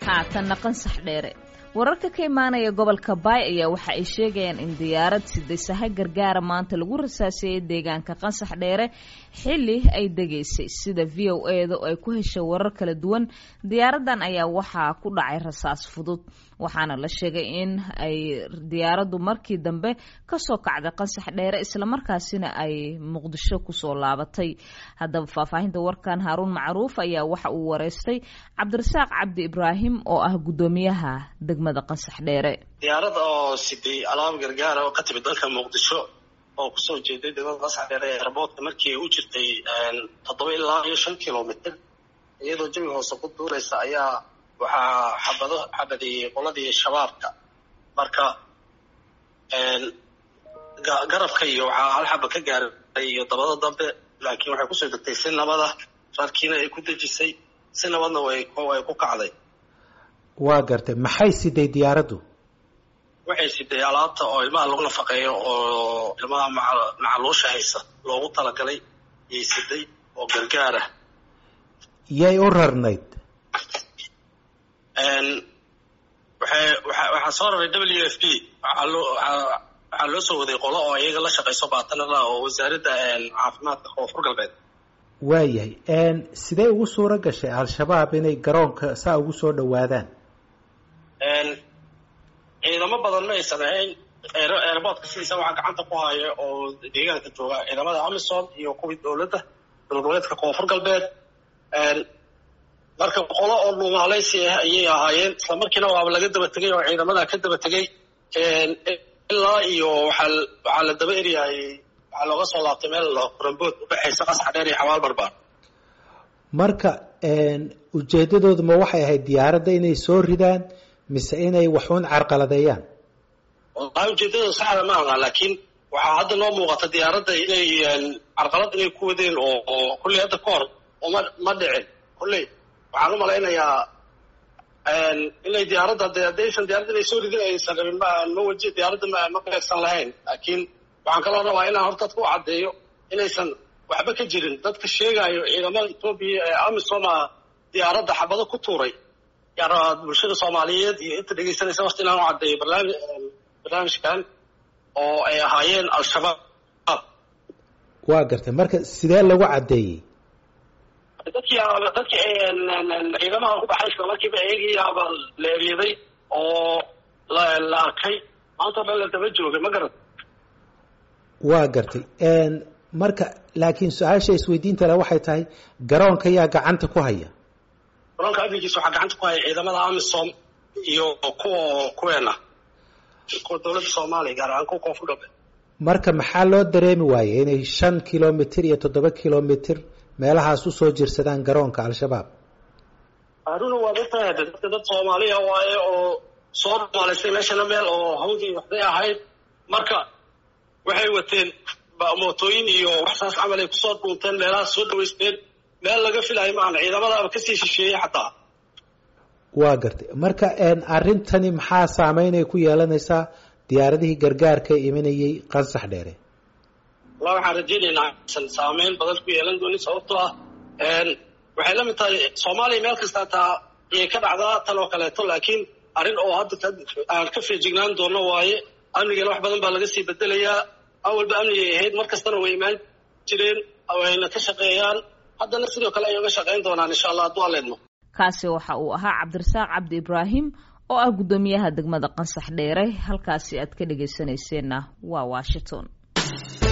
haatanna qansax dheere wararka ka imaanaya gobolka baay ayaa waxa ay sheegayaan in diyaarad sidasaha gargaara maanta lagu rasaaseeyey deegaanka qansax dheere xilli ay degaysay sida v o e da oo ay ku heshay warar kala duwan diyaaradan ayaa waxaa ku dhacay rasaas fudud waxaana la sheegay in ay diyaaraddu markii dambe kasoo kacday qansax dheere islamarkaasina ay muqdisho kusoo laabatay haddaba faahfaahinta warkan haaruun macruuf ayaa waxa uu wareystay cabdirasaaq cabdi ibraahim oo ah guddoomiyaha degmada qansax dheere diyaarad oo siday alaab gargaara oo ka timid dalka muqdisho oo kusoo jeeday degmada qansax dheere ee airboortka markii ay u jirtay toddoba ilaa iyo shan kilomitr iyadoo jawi hoose ku duulaysa ayaa waxaa xabado xabadeeyey qoladii shabaabka marka garabka iyo waxaa hal xaba ka gaaray iyo dabada dambe laakiin waxay kusoo degtay si nabada rarkiina ay ku dejisay si nabadna way ku kacday waa gartay maxay siday diyaaraddu waxay siday alaabta oo ilmaha lagu nafaqeeyo oo ilmaha macaluusha haysa loogu talagalay yay siday oo gargaarah yay u rarnayd waxay waxaa soo raray w f b waxaa loo waxaa loo soo waday qolo oo iyaga la shaqayso baatanala oo wasaaradda caafimaadka koonfur galbeed waayahay sidee ugu suuro gashay al-shabaab inay garoonka saa ugu soo dhawaadaan ciidamo badan ma aysan ahayn airboortka sidiisa waxaa gacanta ku haya oo deegaanka jooga ciidamada amisom iyo kuwii dowladda dowladgoboleedka koonfur galbeed marka qolo oo dhuumaalaysi ah ayay ahaayeen isla markiina waaba laga daba tegay oo ciidamadaa ka daba tegay ilaa iyo waxaa waxaa la daba eryahay waxaa looga soo laabtay meel kurambood udhexaysa qasax dheer iyo xabaal barbaar marka ujeedadoodu ma waxay ahayd diyaaradda inay soo ridaan mise inay waxuun carqaladeeyaan wallahi ujeedadooda saxda ma aha laakiin waxaa hadda noo muuqata diyaaradda inay carqalad inay ku wadeen oo oo kulley hadda ka hor oma ma dhicin kulley waxaan u malaynayaa inay diyaaradda de haddaysan diyaaradda inay soo ridin aysan rabin ma ma waji diyaaradda ma ma beegsan lahayn laakiin waxaan kaloo rabaa inaan horta dadka u caddeeyo inaysan waxba ka jirin dadka sheegaayo ciidamada etoobiya ee amisoma diyaaradda xabado ku tuuray yaan rabaa bulshada soomaaliyeed iyo inta dhegaysanaysa waqti inaan u caddeeyo barnaami barnaamijkan oo ay ahaayeen al-shabaab waa gartay marka sidee lagu caddeeyey dadkii dadkii ciidamaha ku baxay isla markiiba eegiyaaba la eryaday oo la la arkay maanta o dhan la daba joogay ma garan waa gartay marka laakiin su-aasha isweydiinta le waxay tahay garoonka yaa gacanta ku haya garoonka amnigiisa waxaa gacanta ku haya ciidamada amisom iyo kuwa kuweena kuwa dowladda soomaaliya gaar ahaan kuwa koonfur galbeed marka maxaa loo dareemi waayey inay shan kilomitr iyo toddoba kilomitr meelahaas usoo jirsadaan garoonka al-shabaab haruna waa dadtahay dadka dad soomaaliya waaye oo soo dhumaalaystay meeshana meel oo hawdii waxday ahayd marka waxay wateen mootooyin iyo waxsaas camal ay kusoo dhuunteen meelahaas soo dhawaysteen meel laga filayo maana ciidamadaaba kasii shisheeyey xataa waa gartay marka arrintani maxaa saameynay ku yeelanaysaa diyaaradihii gargaarka imanayay qansax dheere wallah waxaan rajaynaynaa aysan saameyn badan ku yeelan doonin sababtoo ah waxay la mid tahay soomaaliya meel kasta taa ayay ka dhacdaa tan oo kaleeto laakiin arrin oo hadda aan ka feejignaan doono waaye amnigana wax badan baa laga sii bedelayaa awalba amnigay ahayd mar kastana way imaan jireen wayna ka shaqeeyaan haddana sidoo kale ay uga shaqayn doonaan insha allah hadduu aleedmo kaasi waxa uu ahaa cabdirasaaq cabdi ibraahim oo ah guddoomiyaha degmada qansax dheere halkaasi aad ka dhegaysanayseena waa washington